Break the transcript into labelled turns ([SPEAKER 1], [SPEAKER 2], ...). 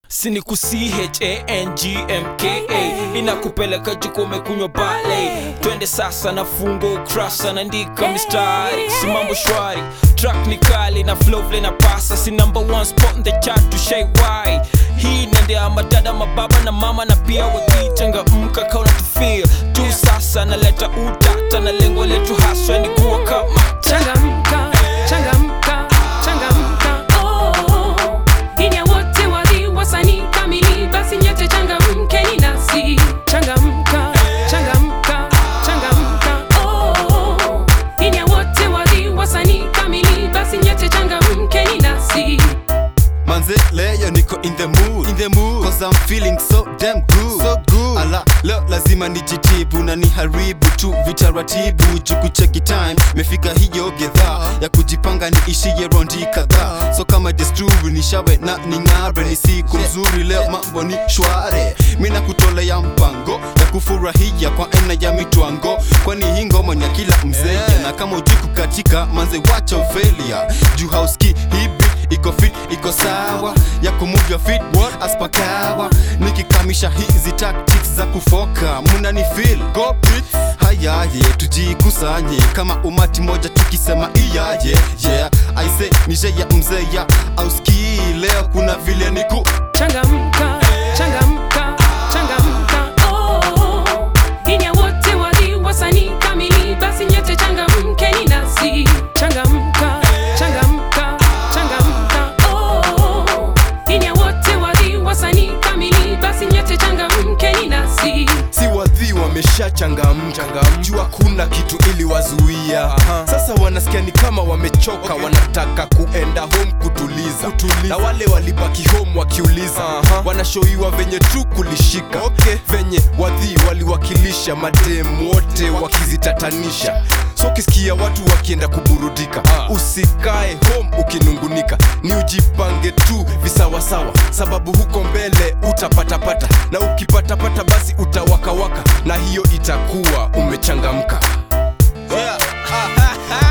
[SPEAKER 1] sini ku changmka inakupeleka juko umekunywa bale twende sasa na fungo ukrasa naandika mistari si mambo shwari track ni kali na flow vile na pasa si number one spot in the chart to shay why hii nendea madada mababa na mama na pia wakichangamka kauna tufil tu sasa naleta utata na lengo letu haswa ni kuwa kama
[SPEAKER 2] changamka changamka changamka oh inya wote wali wasanii kamili basi nyote changamkeni nasi changamka changamka changamka oh inya wote wali wasanii kamili basi nyote changamkeni nasi
[SPEAKER 3] manze leo niko in the mood in the mood cause i'm feeling so damn good so good ala leo lazima nijitibu na niharibu tu vitaratibu jukucheki time mefika hiyo gedha ya kujipanga niishie rondi kadhaa so kama desturi nishawe na ning'are ni siku nzuri leo mambo ni shware mina kutolea mpango ya kufurahia kwa aina ya mitwango kwani hii ngoma ni ya kila mzee na kama ujiku katika manze wacha ufelia juu hauski hibi iko fit iko sawa ya kumuvya fit aspakawa nikikamisha hizi tactics za kufoka munani feel go beats hayaye tujikusanye kama umati moja tukisema iyaye yeah i say nije ya mzeya auski leo kuna vile niku
[SPEAKER 2] changamka changamka changamka oh inya wote wali wasanii kamili basi nyote changamkeni nasi changamka changamka changamka oh inya wote wali wasanii kamili basi nyote changamkeni nasi
[SPEAKER 4] si wadhi wameshachangamka juu hakuna kitu ili wazuia sasa wanasikia ni kama wamechoka wanataka kuenda home kutuliza, na wale walibaki home wakiuliza wanashoiwa venye tu kulishika venye wadhi waliwakilisha madem wote wakizitatanisha so ukisikia watu wakienda kuburudika usikae home ukinungunika ni ujipange tu visawasawa sababu huko mbele utapatapata na ukipatapata basi utawakawaka na hiyo itakuwa umechangamka
[SPEAKER 3] yeah.